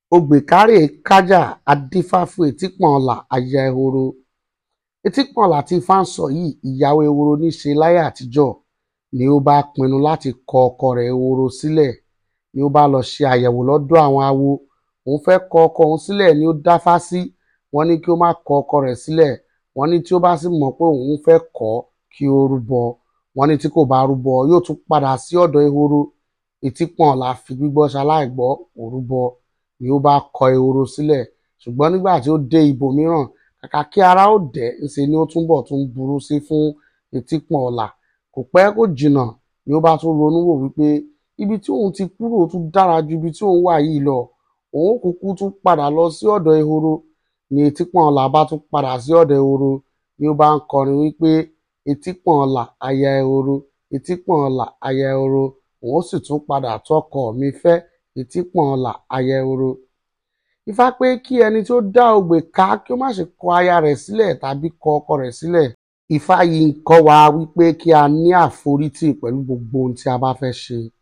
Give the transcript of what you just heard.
ògbèkárè kájà á dífá fún etípọ̀nlá aya ehoro etípọ̀nlá tí ifá ń sọ yìí ìyàwó ehoro ní í ṣe láyé àtijọ́ ni ó bá pinnu láti kọ ọkọ rẹ̀ ehoro sílẹ̀ ni ó bá lọ ṣe àyẹ̀wò lọ́dọ̀ àwọn awo òun fẹ́ kọ ọkọ òun sílẹ̀ ni ó dáfá sí wọ́n ní kí ó má kọ ọkọ rẹ̀ sílẹ̀ wọ́n ní tí ó bá sì mọ̀ pé òun fẹ́ kọ̀ ọ́ kí ó rúbọ wọ́n ní tí kò bá rúbọ yóò tún padà sí ọ̀dọ̀ ehoro etípọ̀nlá fi gbígbọ́ ṣaláìgbọ́ kò rúbọ ni ó bá kọ ehoro sílẹ̀ ṣùgbọ́n nígbà tí ó dé ibòmíràn kàkà kí ara ó dẹ̀ ńṣe ni ó túnbọ̀ tún burú sí fún etípọ̀nlá kò pẹ́ kò jìnnà ni ó bá tún ronú wò wípé ibi tí òun ti kúrò tún dára ju ibi tí òun wà yìí lọ òun kúkú tún padà lọ sí ọ̀dọ̀ ehoro ni etípọ̀nlá bá tún padà sí ọ̀dọ̀ ehoro ni ó bá ń kọrin wípé etípọ̀nlá aya ehoro etípọ̀nlá aya ehoro òun sì tún padà tọkọ mi fẹ́ etípọ̀nlá aya ehoro ifá pé kí ẹni tí ó dá ogbè ká kí ó má ṣe kọ aya rẹ̀ sílẹ̀ tàbí kọ ọkọ rẹ̀ sílẹ̀ ifá yìí ń kọ́ wa wípé kí a ní àforítì pẹ̀lú gbogbo ohun tí a bá fẹ́ ṣe